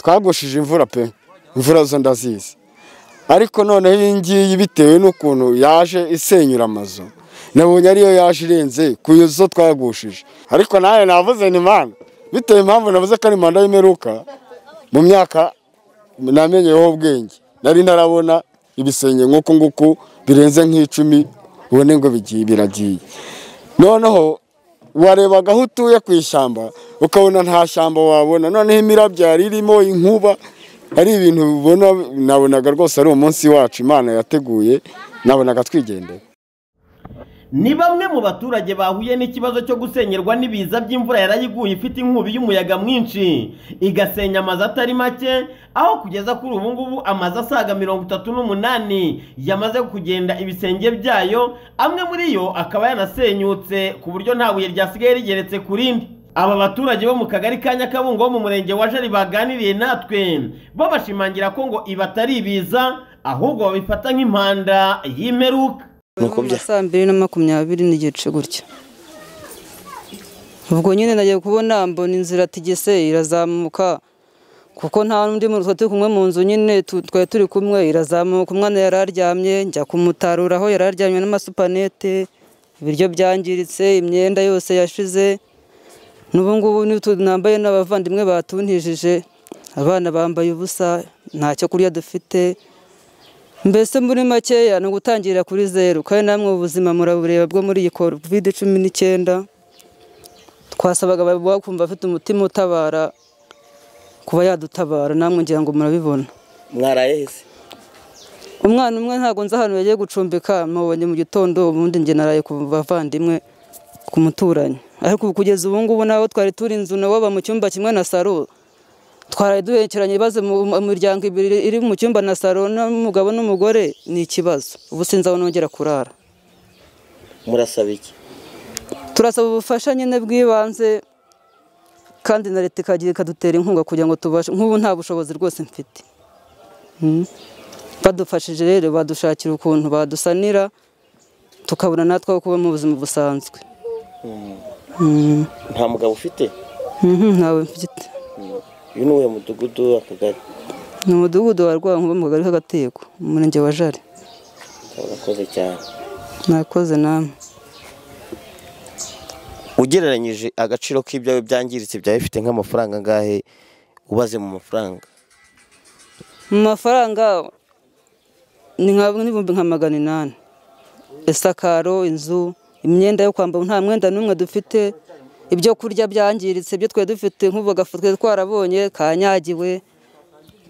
kagushije imvura pe imvura zo ndazizi ariko noneho iyi ngiyi bitewe n'ukuntu yaje isenyura amazu nabonye ariyo yaje irenze ku zo twagushije ariko nawe navuze ni imana bitewe impamvu navuze ko ari manda y'imeruka mu myaka namenyeyeho ubwenge nari narabona ibisenge nk'uku nguku birenze nk'icumi ubone ngo bigiye biragiye noneho warebaga aho utuye ku ishyamba ukabona nta shyamba wabona noneho imirabyo yari irimo inkuba ari ibintu ubona nabonaga rwose ari umunsi wacu imana yateguye nabonaga twigendera ni bamwe mu baturage bahuye n'ikibazo cyo gusenyerwa n'ibiza by'imvura yarayiguye ifite inkubi y'umuyaga mwinshi igasenya amazu atari make aho kugeza kuri ubu ngubu amazu asaga mirongo itatu n'umunani yamaze kugenda ibisenge byayo amwe muri yo akaba yanasenyutse ku buryo nta buye ryasigaye rigeretse ku rindi aba baturage bo mu kagari ka nyakabungo bo mu murenge wa jari baganiriye natwe bo bashimangira ko ngo ibi atari ibiza ahubwo babifata nk'impanda y'imeruka nuko bya saa mbiri na makumyabiri n'igice gutya ubwo nyine nagiye kubona mbona inzira tigese irazamuka kuko nta n'undi muntu turi kumwe mu nzu nyine tu- twari turi kumwe irazamuka umwana yari aryamye njya kumutarura aho yari aryamye n'amasupanete ibiryo byangiritse imyenda yose yashize n'ubu ngubu n'utu nambaye n'abavandimwe batuntijije abana bambaye ubusa nta cyo kurya dufite mbese muri makeya ni ugutangira kuri zeru kandi namwe ubuzima murabureba bwo muri iyi kovide cumi n'icyenda twasabaga ababuha kumva afite umutima utabara kuba yadutabara namwe ngira ngo murabibona mwaraye se umwana umwe ntabwo nzi ahantu yagiye gucumbika mubonye mu gitondo ubundi njye naraye ku bavandimwe ku muturanyi ariko ubu kugeza ubu ngubu nabo twari turi inzu nawe baba mu cyumba kimwe na saro twaraye duhekeranye ibibazo mu mu miryango ibiri iri mu cyumba na saro n'umugabo n'umugore ni ikibazo ubu sinzi aho nongera kurara murasaba iki turasaba ubufasha nyine bw'ibanze kandi na leta ikagira ikadutera inkunga kugira ngo tubashe nk'ubu nta bushobozi rwose mfite Mm. badufashije rero badushakira ukuntu badusanira tukabona natwe aho kuba mu buzima busanzwe Mm. nta mugabo ufite Mhm, ntawe mfite uyu ni uwuhe mudugudu akagari ni umudugudu wa rwankuba mu kagari k'agateko mu murenge wa jari urakoze cyane nakoze namwe ugereranyije agaciro k'ibyawe byangiritse byaba bifite nk'amafaranga angahe ubaze mu mafaranga mu mafaranga ni nka n'ibihumbi nka magana inani isakaro inzu imyenda yo kwambara nta mwenda n'umwe dufite ibyo kurya byangiritse ibyo twari dufite nk'ubu agafu twari twarabonye kanyagiwe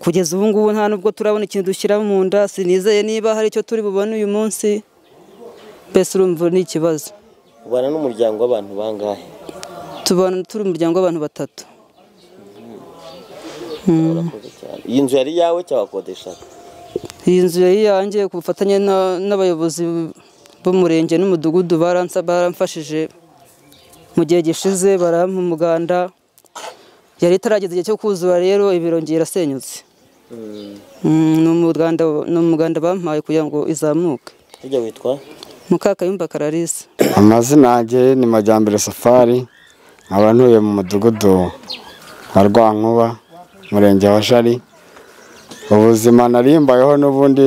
kugeza ubu ngubu nta nubwo turabona ikintu dushyira mu nda sinizeye niba hari icyo turi bubone uyu munsi mbese urumva ni ikibazo ubana n'umuryango w'abantu bangahe tubana turi umuryango w'abantu batatu urakoze cyane iyi nzu yari iyawe cyangwa wakodeshaga iyi nzu yari iyanjye ku bufatanye na- n'abayobozi b'umurenge n'umudugudu baransa baramfashije mu gihe gishize barampa umuganda yari itarageza igihe cyo kuzura rero ibirongera irasenyutse Mm, ni umuganda ni umuganda bampaye kugira ngo izamuke hirya witwa mukakayumba kararisa amazina yanjye ni majyambere safari nkaba ntuye mu mudugudu wa rwankuba umurenge wa jari ubuzima narimbayeho n'ubundi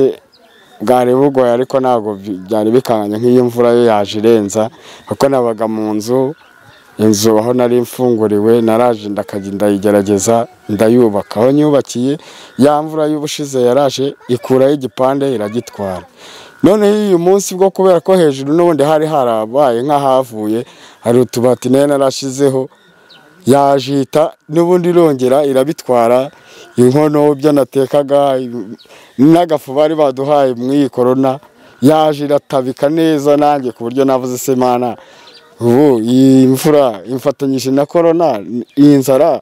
bwari bugoye ariko ntabwo bi- byari bikanganye nk'iyo imvura yo yaje irenza kuko nabaga mu nzu inzu aho nari mfunguriwe naraje ndakajya ndayigerageza ndayubaka aho nyubakiye ya mvura y'ubushize yaraje ikuraho igipande iragitwara noneho uyu munsi bwo kubera ko hejuru n'ubundi hari harabaye nk'ahavuye hari utubati nayo narashizeho yajita n'ubundi irongera irabitwara inkono byo natekaga n'agafu bari baduhaye mu iyi korona yaje iratabika neza nanjye ku buryo navuze se mana ubu iyi mvura imfatanyije na korona iyi nzara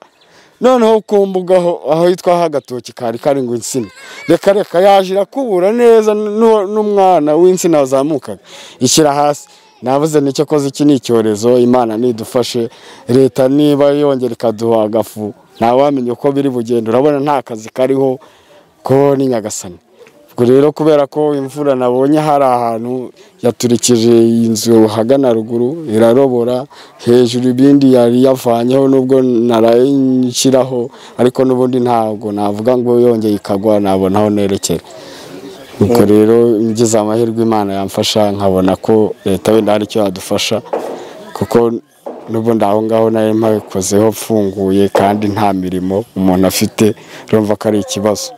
noneho ku mbuga aho- aho hitwa hagatoki kari kari ngo insina reka reka yaje irakubura neza n'uwo- n'umwana w'insina wazamukaga ishyira hasi navuze nicyo koze iki ni icyorezo imana nidufashe leta niba yongera ikaduha agafu ntawamenya uko biri bugenda urabona nta kazi kariho ko ni nyagasani ubwo ubwo rero kubera ko imvura nabonye hari ahantu yaturikije iyi nzu hagana ruguru irarobora hejuru ibindi yari yavanyeho nubwo narayishyiraho ariko n'ubundi ntabwo navuga ngo yongeye ikagwa nabona aho nerekera ubwo rero ngize amahirwe imana yamfasha nkabona ko leta wenda hari icyo yadufasha kuko n'ubundi aho ngaho nari mpabikozeho mfunguye kandi nta mirimo umuntu afite urumva ko ari ikibazo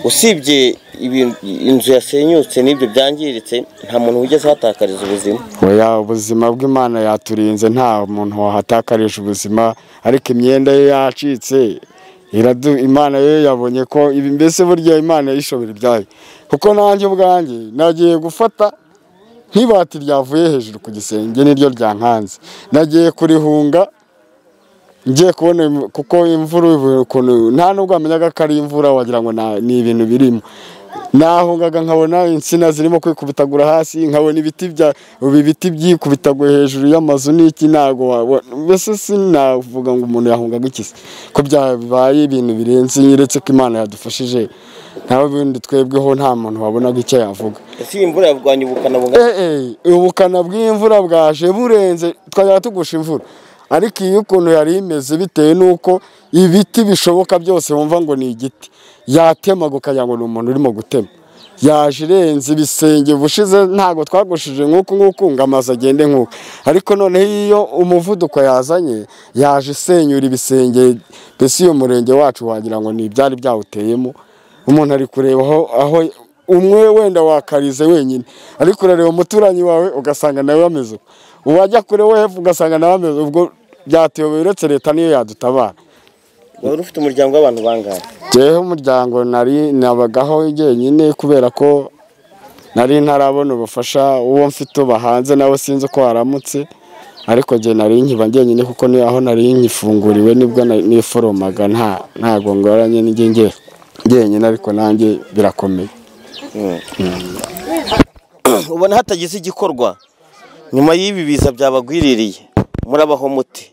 usibye ibintu- inzu yasenyutse n'ibyo byangiritse nta muntu wigeze ahatakariza ubuzima oya ubuzima bw'imana yaturinze nta muntu wahatakarije ubuzima ariko imyenda ye yacitse iradu- imana ye yabonye ko ibi mbese burya imana yishobora ibyayo kuko nanjye ubwanjye nagiye gufata nk'ibati ryavuye hejuru ku gisenge niryo ryankanze nagiye kurihunga ngiye kubona im- kuko imvura ubu- ukuntu nta nubwo wamenyaga ko ari imvura wagira ngo na- ni ibintu birimo nahungaga nkabona insina zirimo kwikubitagura hasi nkabona ibiti bya ubu ibiti byikubitagura hejuru y'amazu n'iki ntabwo wabona mbese sinavuga ngo umuntu yahungaga iki se ko byabaye ibintu birenze nyeretse ko imana yadufashije nawe ubundi twebweho nta muntu wabonaga icyo yavuga ese iyi mvura yarwanya ubukana bungana Eh, eh, ubukana bw'imvura bwaje burenze twajya tugusha imvura ariko iyo ukuntu yari imeze bitewe n'uko ibiti bishoboka byose wumva ngo ni igiti yatemaga ukagira ngo ni umuntu urimo gutema yaje irenze ibisenge ubushize ntabwo twagushije nk'uku nk'uku ngo amazu agende nk'uku ariko noneho iyo umuvuduko yazanye yaje isenyura ibisenge mbese iyo murenge wacu wagira ngo ni ibyari byawuteyemo umuntu ari kureba aho aho umwe wenda wakarize wenyine ariko urareba umuturanyi wawe ugasanga nawe ameze uko uwajya kure wo hepfo ugasanga nawe ameze ubwo byatuyobeye uretse leta niyo yadutabara wari ufite umuryango w'abantu bangahe jyeho umuryango nari nabagaho jyenyine kubera ko nari ntarabona ubufasha uwo mfite uba hanze nawe sinzi uko waramutse ariko jye nari nkiba jyenyine kuko niyo aho nari nkifunguriwe nibwo na- niforomaga nta ntabwo ngoranye n'ijye njye jyenyine ariko nanjye birakomeye ubona hatagize igikorwa nyuma y'ibi biza byabagwiririye murabaho muti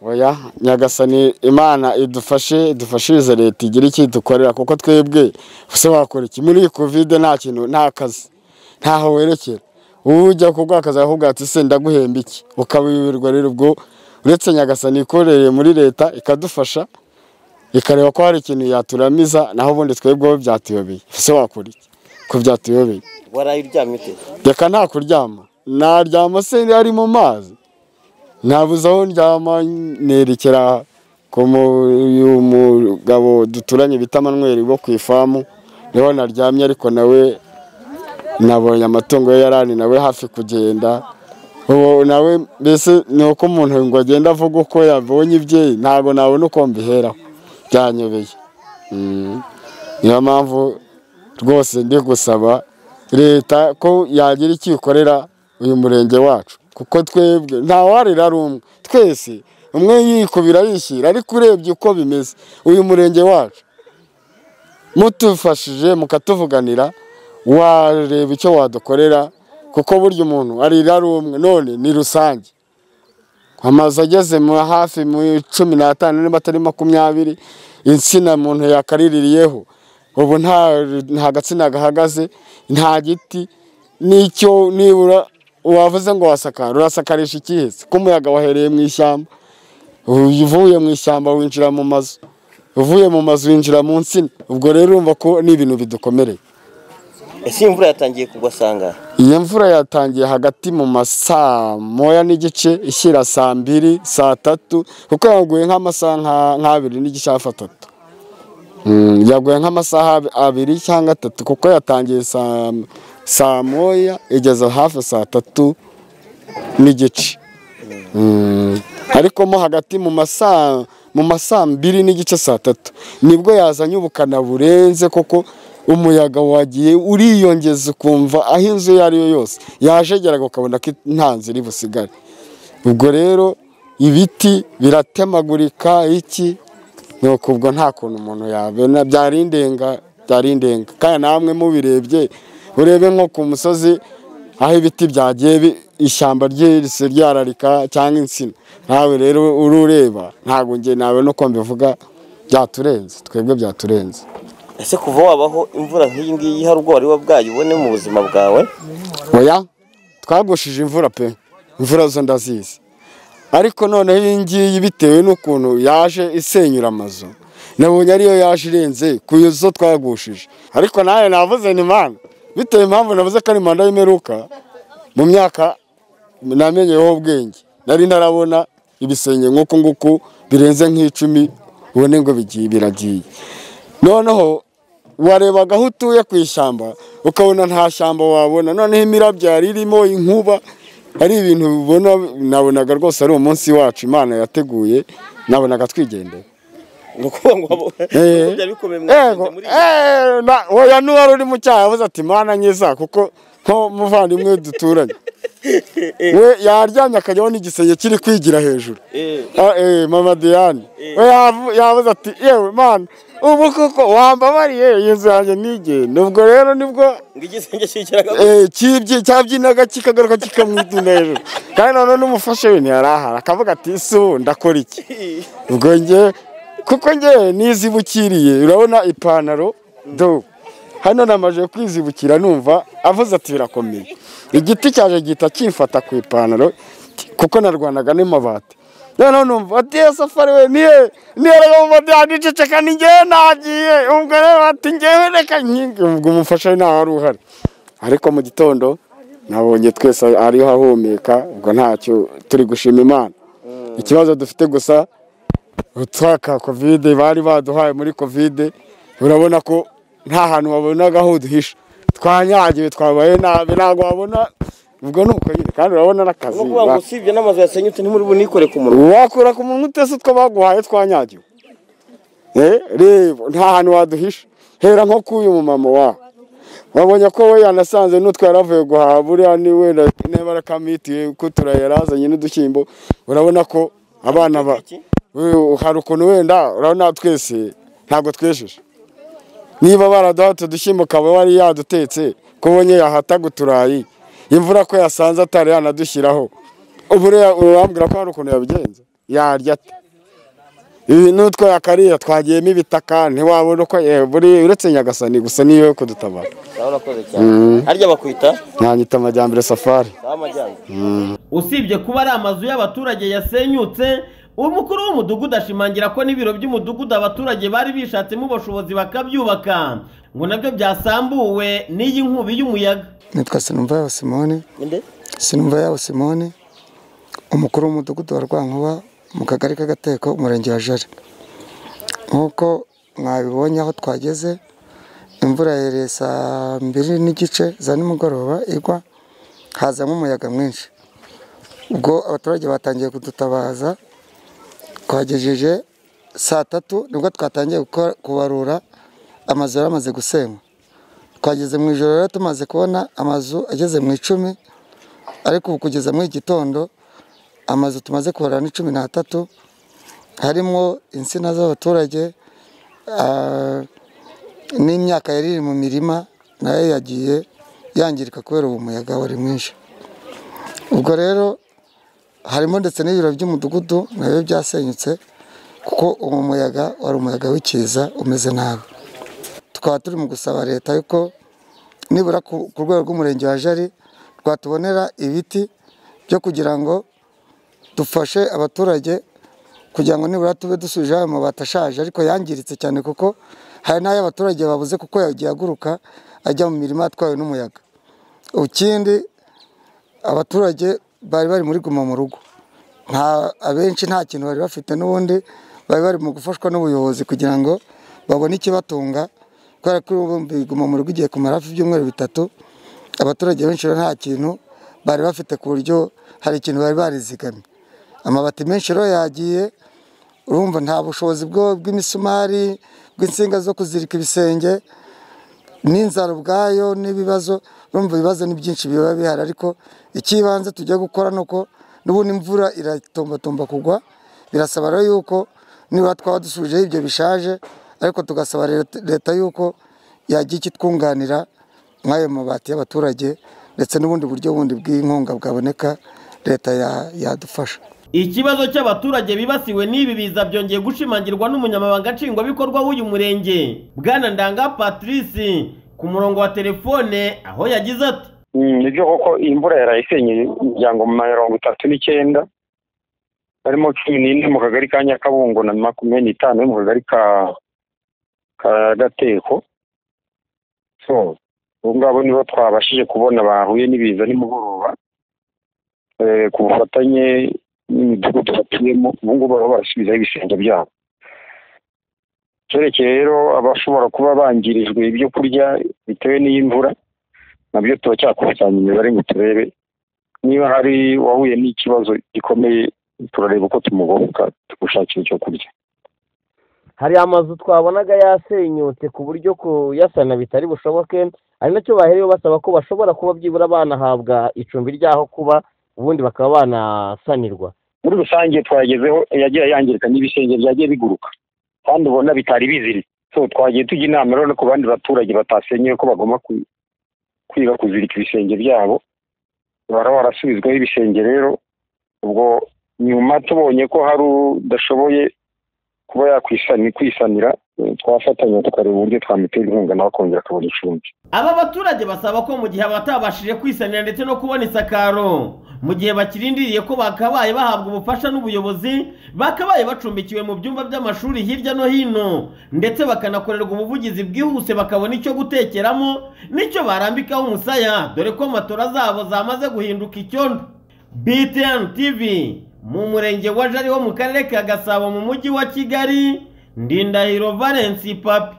oya nyagasani imana idufashe idufashirize leta igire icyo idukorera kuko twebwe ese wakora iki muri iyi kovide nta kintu nta kazi ntaho werekera ubu ujya kugwakaza ahubwo ati se ndaguhemba iki ukabiyoberwa rero ubwo uretse nyagasani ikoreye muri leta ikadufasha ikareba ko hari ikintu yaturamiza naho ubundi twebweho byatuyobeye ese wakora iki ko byatuyobeye waraye uryamye ute reka nta kuryama naryama se ari mu mazi nabuze aho ndyama nerekera ku mu- uyu mugabo duturanye bita manweri wo ku ifamu niho naryamye ariko nawe nabonye amatungo ye yarani nawe hafi kugenda ubu nawe mbese ni uko umuntu ngo agenda avuga uko yabonye ibye ntabwo nabona uko mbiheraho byanyobeye Mm. niyo mpamvu rwose ndi gusaba leta ko yagira icyo ikorera uyu murenge wacu kuko twebwe ntawarira ari umwe twese umwe yikubira yishyira ariko urebye uko bimeze uyu murenge wacu mutufashije mukatuvuganira wareba icyo wadukorera kuko burya umuntu arira ari umwe none ni rusange amazu ageze mu hafi mu cumi n'atanu niba atari makumyabiri insina muntu yakariririyeho ubu nta nta gatsina gahagaze nta giti n'icyo nibura wavuze ngo wasakara urasakarisha ikihese ko umuyaga wahereye mu ishyamba uvuye mu ishyamba winjira mu mazu uvuye mu mazu winjira mu nsina ubwo rero urumva ko ni ibintu bidukomereye ese iyi mvura yatangiye kugwa sangahe iyi mvura yatangiye hagati mu masaa moya n'igice ishyira saa mbiri saa tatu kuko yaguye nk'amasaha nka- nk'abiri n'igice hafi atatu Mm, yaguye nk'amasaha ab- abiri cyangwa atatu kuko yatangiye saa saa moya igeze hafi saa tatu n'igice Mm, ariko mo hagati mu masaa mu masaa mbiri n'igice saa tatu nibwo yazanye ubukana burenze kuko umuyaga wagiye uriyongeza ukumva aho inzu iyo ari yo yose yajegeraga ukabona ko nta nzu iri busigare ubwo rero ibiti biratemagurika iki nuko ubwo nta kuntu umuntu yabona byari indenga byari indenga kandi namwe mubirebye urebe nko ku musozi aho ibiti byagiye bi- ishyamba ryihise ryararika cyangwa insina nawe rero urureba ntabwo njye nawe nuko mbivuga byaturenze twebwe byaturenze ese kuva wabaho imvura nk'iyi ngiyi hari ubwo wari wabwaye ubone mu buzima bwawe oya twagushije imvura pe imvura zo ndazizi ariko noneho iyi ngiyi bitewe n'ukuntu yaje isenyura amazu nabonye ariyo yaje irenze ku izo twagushije ariko nawe navuze ni imana bitewe impamvu navuze ko ari manda y'imeruka mu myaka namenyeyeho ubwenge nari ntarabona ibisenge nk'uku nguku birenze nk'icumi ubone ngo bigiye biragiye noneho warebaga aho utuye ku ishyamba ukabona nta shyamba wabona noneho imirabyo yari irimo inkuba ari ibintu ubona nabonaga rwose ari umunsi wacu imana yateguye nabonaga twigendera ni ukuvuga ngo waba- Eh. byari bikomeye Ego, mwagenze muri eh, na- oya n'uwari uri mu cyaha yavuze ati mana nkiza kuko nko muvandimwe duturanye we yaryamye akajyaho n'igisenge kiri kwigira hejuru Eh. Ah, eh, mama diane we yavu- yavuze ati yewe mana ubu koko wambabariye iyi nzu yanjye ntigende ubwo rero nibwo ngo igisenge kikiraga eh, cyibyi cyabyinaga kikagaruka kikamwiduna hejuru kandi noneho n'umufasha we ntiyarahara akavuga ati ese ubu ndakora iki ubwo njye kuko njye nizibukiriye urabona ipantaro do hano namaze kwizibukira numva avuze ati birakomeye igiti cyaje gihita kimfata ku ipantaro kuko narwanaga n'amabati noneho numva ati "Ye safari we niye niyerega mu madiyani iceceka ni njyewe nagiye ubwo rero ati njyewe reka nyingi ubwo umufasha we ntaho wari uhari ariko mu gitondo nabonye twese ariho ahumeka ubwo ntacyo turi gushima imana ikibazo dufite gusa utwaka kovide bari baduhaye muri kovide urabona ko nta hantu wabonaga aho duhisha twanyagiwe twabaye nabi ntabwo wabona ubwo ni uko nyine kandi urabona ni n'akazi ukuvuga ngo usibye n'amazu yasenyutse ntimuri bunikore ku munwa wakura ku muntu utese utwo baguhaye twanyagiwe Eh, reba nta hantu waduhisha hera nko k'uyu mumama wawe wabonye ko we yanasanze n'utwo yaravuye guhaha buriya niwe na- niba arakamitiye ko turaya yarazanye n'udushyimbo urabona ko abana ba We- hari ukuntu wenda urabona twese ntabwo twesheje niba baraduha utudushyimbo ukaba wari yadutetse ko ubonye yahataga uturayi imvura ko yasanze atari yanadushyiraho ubu rero urambwira ko hari ukuntu yabigenza yarya ate ibi n'utwo yakariye twagiyemo ibitaka ntiwabona uko eh, buri uretse nyagasani gusa niyo kudutabara nawe urakoze cyane harya bakwita mwanyita amajyambere safari sawa amajyambere usibye kuba ari amazu y'abaturage yasenyutse umukuru w'umudugudu ashimangira ko n'ibiro by'umudugudu abaturage bari bishatsemo ubushobozi bakabyubaka ngo nabyo byasambuwe n'iyi nkubi y'umuyaga nitwa sinumva yabo simone Nde? sinumva yabo simone umukuru w'umudugudu wa rwankuba mu kagari k'agateko umurenge wa jari nk'uko mwabibonye aho twageze imvura yereye saa mbiri n'igice za nimugoroba igwa hazamo umuyaga mwinshi ubwo abaturage batangiye kudutabaza twagejeje saa tatu nibwo twatangiye gukora- kubarura amazu yari amaze gusenywa twageze mu ijoro rero tumaze kubona amazu ageze mu icumi ariko ubu kugeza muri iki gitondo amazu tumaze kubara ni cumi n'atatu harimo insina z'abaturage ah, n'imyaka yari iri mu mirima nayo yagiye yangirika kubera uwo muyaga wari mwinshi ubwo rero harimo ndetse n'ibiro by'umudugudu nabyo byasenyutse kuko uwo muyaga wari umuyaga w'ikiza umeze nabi tukaba turi mu gusaba leta yuko nibura ku ku rwego rw'umurenge wa jari rwatubonera ibiti byo kugira ngo dufashe abaturage kugira ngo nibura tube dusubije ayo mabati ashaje ariko yangiritse cyane kuko hari n'ayo abaturage babuze kuko yagiye aguruka ajya mu mirima atwawe n'umuyaga ikindi abaturage bari bari muri guma mu rugo nta abenshi nta kintu bari bafite n'ubundi bari bari mu gufashwa n'ubuyobozi kugira ngo babone ikibatunga kubera ko ubundi guma mu rugo igiye kumara hafi ibyumweru bitatu abaturage benshi rero nta kintu bari bafite ku buryo hari ikintu bari barizigamye amabati menshi rero yagiye urumva nta bushobozi bwo- bw'imisumari bw'insinga zo kuzirika ibisenge n'inzara ubwayo n'ibibazo urumva ibibazo ni byinshi biba bihari ariko icy'ibanze tujya gukora ni uko n'ubundi imvura iratombatomba kugwa birasaba rero yuko nibura twaba dusubijeho ibyo bishaje ariko tugasaba leta- leta yuko yagira icyo itwunganira nk'ayo mabati y'abaturage ndetse n'ubundi buryo bundi bw'inkunga bwaboneka leta ya- yadufasha ikibazo cy'abaturage bibasiwe n'ibi biza byongeye gushimangirwa n'umunyamabanga nshingwabikorwa w'uyu murenge bwana ndanga patrice ku murongo wa telefone aho yagize ati nibyo koko iyi mvura yaraye isenyeye imiryango mirongo itatu n'icyenda harimo cumi n'ine mu kagari ka nyakabungo na makumyabiri n'itanu yo mu kagari ka ka gateko so abo ngabo nibo twabashije kubona bahuye n'ibiza nimugoroba Eh, ku bufatanye n'imidugudu batuyemo ubu ngubu baba barasubizaho ibisenge byabo cyerekeye rero abashobora kuba bangirijwe ibyo kurya bitewe n'iy'imvura nabyo turacyakusanya imibare ngo turebe niba hari uwahuye n'ikibazo gikomeye turareba uko tumugoboka tugushakira icyo kurya hari amazu twabonaga yasenyutse ku buryo kuyasana bitari bushoboke ari nacyo bahereyeho basaba ko bashobora kuba byibura banahabwa icumbi ry'aho kuba ubundi bakaba banasanirwa muri rusange twagezeho yagiye yangirika n'ibisenge byagiye biguruka kandi ubona bitari biziritse so twagiye tujya inama rero no ku bandi baturage batasenyeye ko bagomba ku- kwiga kuzirika ibisenge byabo bara barasubizwaho ibisenge rero ubwo nyuma tubonye ko hari udashoboye kuba yakwisani- kwisanira eh, twafatanya tukareba uburyo twamutera inkunga nawe akongera akabona icumbi aba baturage basaba ko mu gihe abatabashije kwisanira ndetse no kubona isakaro mu gihe bakirindiriye ko bakabaye bahabwa ubufasha n'ubuyobozi bakabaye bacumbikiwe mu byumba by'amashuri hirya no hino ndetse bakanakorerwa ubuvugizi bwihuse bakabona icyo gutekeramo n'icyo barambikaho umusaya dore ko matora zabo zamaze guhinduka icyondo btn tv mu murenge wa jari wo mu karere ka gasabo mu mujyi wa kigali ndindahiro valensi papi